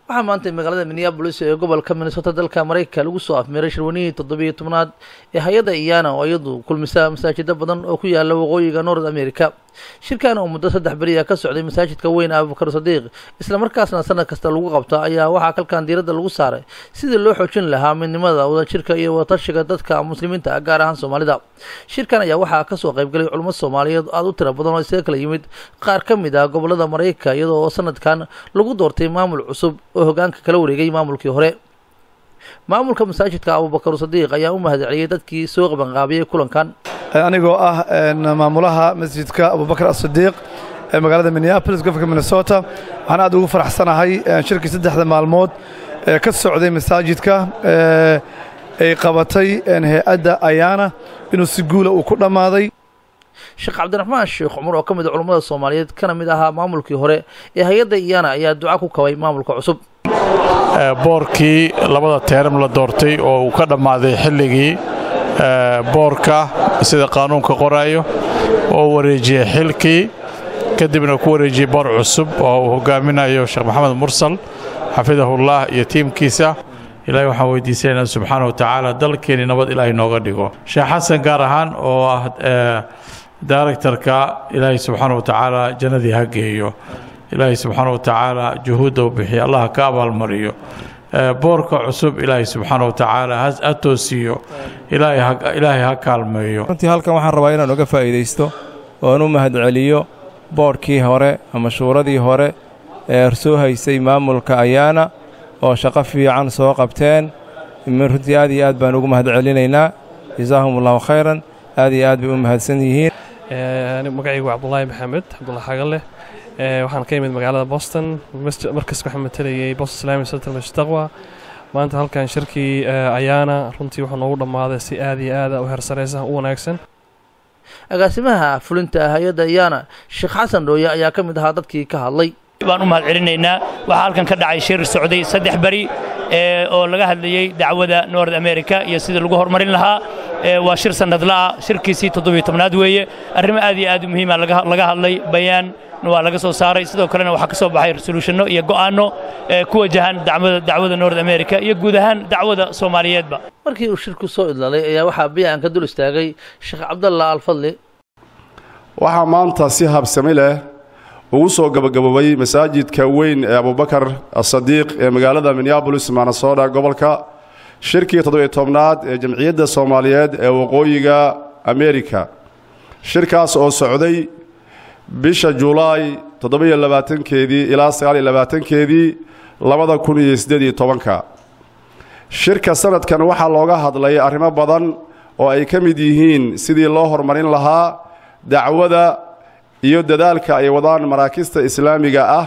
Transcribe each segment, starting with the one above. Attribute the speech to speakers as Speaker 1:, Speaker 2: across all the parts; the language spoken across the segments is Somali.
Speaker 1: waxaa maanta magaalada minneabolis ee gobolka minnesota dalka maraykanka lagu soo afmeeray shirwanihii toddobiyo tobnaad ee hay-adda iyana oo iyadu kulmisa masaajida badan oo ku yaala waqooyiga north america shirkan oo muddo saddex beriya ka socday masaajidka weyn abubakar sadiiq islamarkaasna sanad kasta lagu qabta ayaa waxaa kalkan diiradda lagu saaray sidii loo xoojin lahaa midnimada wadajirka iyo wadatashiga dadka muslimiinta ah gaar ahaan soomaalida shirkan ayaa waxaa kasoo qaybgalay culummo soomaaliyeed aada u tira badan oo isaga kala yimid qaar ka mid ah gobolada maraykanka iyadoo oo sanadkan lagu doortay maamul cusub oo hogaanka kala wareegay maamulkii hore maamulka masaajidka abubakar sadiiq ayaa u mahadceliyey dadkii soo qabanqaabiyey kulankan
Speaker 2: anigoo ah maamulaha masjidka abubakar asadiiq ee magaalada minneabolis gobolka minnesota waxaan aad ugu faraxsanahay shirkii saddexda maalmood ee ka socday masaajidka ay qabatay hay-adda ayaana inuu si guula uu ku dhammaaday
Speaker 1: sheekh cabdiraxmaan sheekh cumar oo ka mid a culummada soomaaliyeed kana mid ahaa maamulkii hore ee hay-adda iyana ayaa duca ku kabay maamulka cusub
Speaker 3: boorkii labada teeram la doortay oo uu ka dhammaaday xilligii boorka sida qaanuunka qoraayo oo wareejiyey xilkii kadibna ku wareejiyey boor cusub oo uu hogaaminayo sheekh maxamed mursal xafidahullah iyo tiimkiisa ilaahay waxaan weydiisanaynaa subxaana wa tacaala dalkeenni nabad ilaahay nooga dhigo sheekh xasan gaar ahaan oo ah daaregtarka ilaahay subxaana wa tacaala jannadii ha geeyo ilaahay subxaana wa tacaala juhuudda u bixiya allah ka abaalmariyo boorka cusub ilaahay subxaana wa tacaala ha toosiiyo ilaahay ha kaalmeeyo
Speaker 4: runtii halkan waxaan rabaa inaan uga faa'iidaysto oon u mahadceliyo boodhkii hore ama shuuradii hore ee soo haysay maamulka ayaana oo shaqo fiican soo qabteen runtii aad iyo aad baan ugu mahadcelinaynaa jasaahum allahu khayran aad iyo aad bay u mahadsan yihiin
Speaker 5: magacaygu cabdulaahi maxamed cabdullah xagaleh waxaan ka imid magaalada boston markas waxaan matalayay boston islami center mashtaqwa maanta halkan shirkii ayaana runtii wuxuu noogu dhammaaday si aad iyo aada u hersaraysa u wanaagsan
Speaker 1: agaasimaha fulinta hay-adda iyana sheekh xasan dhooye ayaa ka mid ahaa dadkii ka hadlay
Speaker 6: baan u mahad celinaynaa waxaa halkan ka dhacay shir socday saddex beri oo laga hadlayey dacwada nord america iyo sidii lagu horumarin lahaa waa shir sannadla'a shirkiisii toddobiyo tobnaad weeye arrimo aad iyo aad u muhiima laga hadlay bayaan waa laga soo saaray sidoo kalena waxaa ka soo baxay resolutionno iyo go'aanno ku wajahan dacwada nord america iyo guud ahaan dacwada soomaaliyeedba
Speaker 1: markii uu shirku soo idlalay ayaa waxaa bayaan ka dul istaagay sheekh cabdalla alfadli
Speaker 7: waxaa maanta si habsami leh ugu soo gabagaboobay masaajidka weyn ee abubakar asadiiq ee magaalada minneabolis manasota gobolka shirkii toddobiyo tobnaad ee jamciyadda soomaaliyeed ee waqooyiga amerika shirkaas oo socday bisha julaay toddobiyo labaatankeedii ilaa sagaaliyo labaatankeedii labada kun iyo siddeed iyo tobanka shirka sanadkan waxaa looga hadlay arrimo badan oo ay ka mid yihiin sidii loo horumarin lahaa dacwada iyo dadaalka ay wadaan maraakista islaamiga ah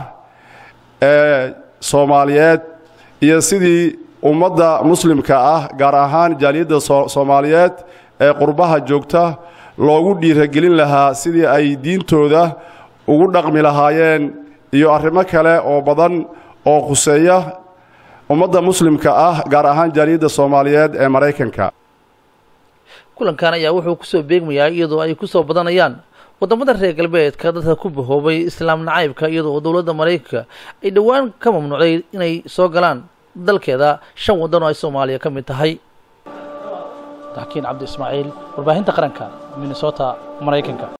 Speaker 7: ee soomaaliyeed iyo sidii ummadda muslimka ah gaar ahaan jaaliyadda soomaaliyeed ee qurbaha joogta loogu dhiiragelin lahaa sidii ay diintooda ugu dhaqmi lahaayeen iyo arrimo kale oo badan oo khuseeya ummadda muslimka ah gaar ahaan jaaliyadda soomaaliyeed ee maraykanka
Speaker 1: kulankan ayaa wuxuu kusoo beegmayaa iyadoo ay kusoo badanayaan waddamada reer galbeedka dadka ku bahoobay islaam nacaybka iyadoo oo dowladda maraykanka ay dhowaan ka mamnuucday inay soo galaan dalkeeda shan waddan oo ay soomaaliya ka mid tahay dakiin cabdi ismaaciil warbaahinta qaranka minnesota maraykanka